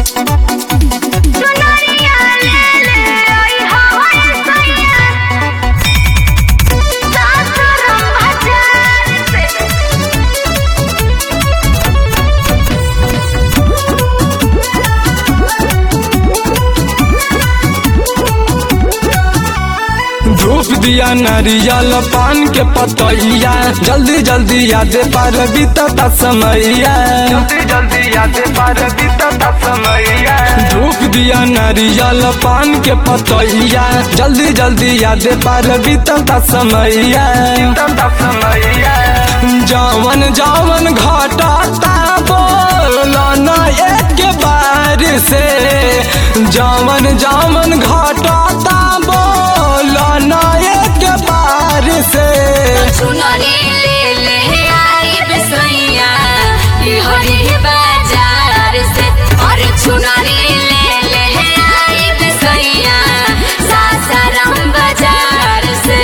चुनरिया ले ले आई हवाए सैया सासुरम बाजार से धूप दिया नारियल पान के पतैया जल्दी जल्दी यादे पार बीतता समैया जल्दी जल्दी यादे पार बीतता समैया धूप दिया नारियल पान के पतैया जल्दी जल्दी यादे पार बीतता समैया बीतता समैया जवन जवन घटाता बोलो न एक बार से जवन जवन घटाता बोलो न एक बार से चुनरी ले ले आई बिसैया ई हरी बाजार से और चुनरी ले ले आई बिसैया सासाराम बाजार से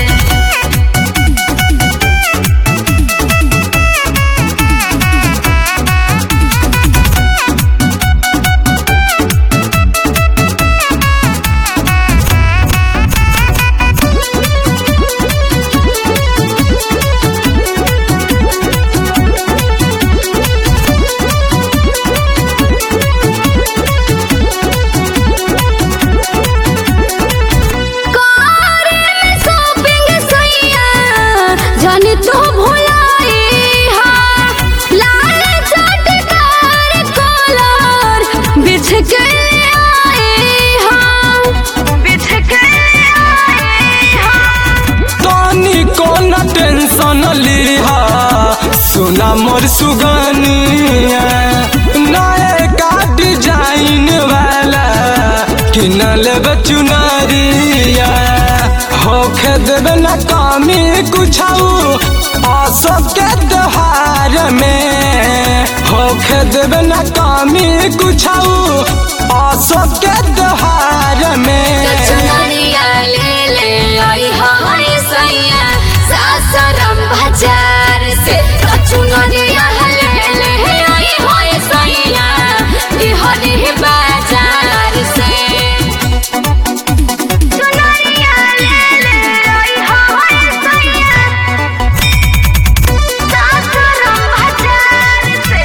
जाने तो भुलाए हाँ लाल चटकार कलर बिछ के आए हाँ बिछ के आए हाँ तनी कोन टेंशन लिहा सुना मोर सुगनिया नए का डिजाइन वाला किन लेब चुनरिया होखे देवे न कमी कुछ आसो के त्योहार में होखे देवे न कमी कुछ आसो के त्योहार में चुनरिया ले ले आई हाय सैया सासरम बाजार से चुनरिया ले ले आई हाय सैया ई हरी बाजार से चुनरिया ले ले आई हाय सैया सासरम बाजार से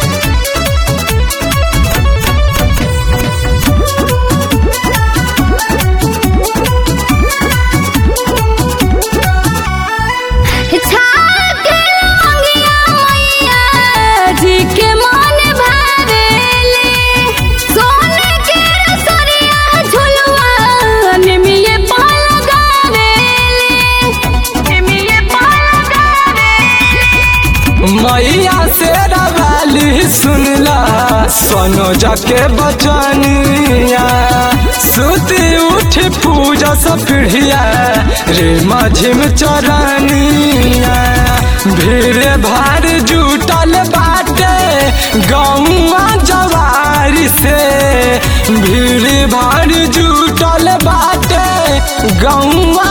छाके लौंगिया मैया जी के मन भावेले सोने के रसरिया झुलवा निमिये पाल गावेले निमिये पाल गावेले मैया से रवाली सुनला सोनो जाके बचनिया सुती उठ पूजा सफिड़िया रे माझिम चरनिया भीड़ भार जुटल बाटे गौवा जवारी से भीड़ भार जुटल बाटे गौवा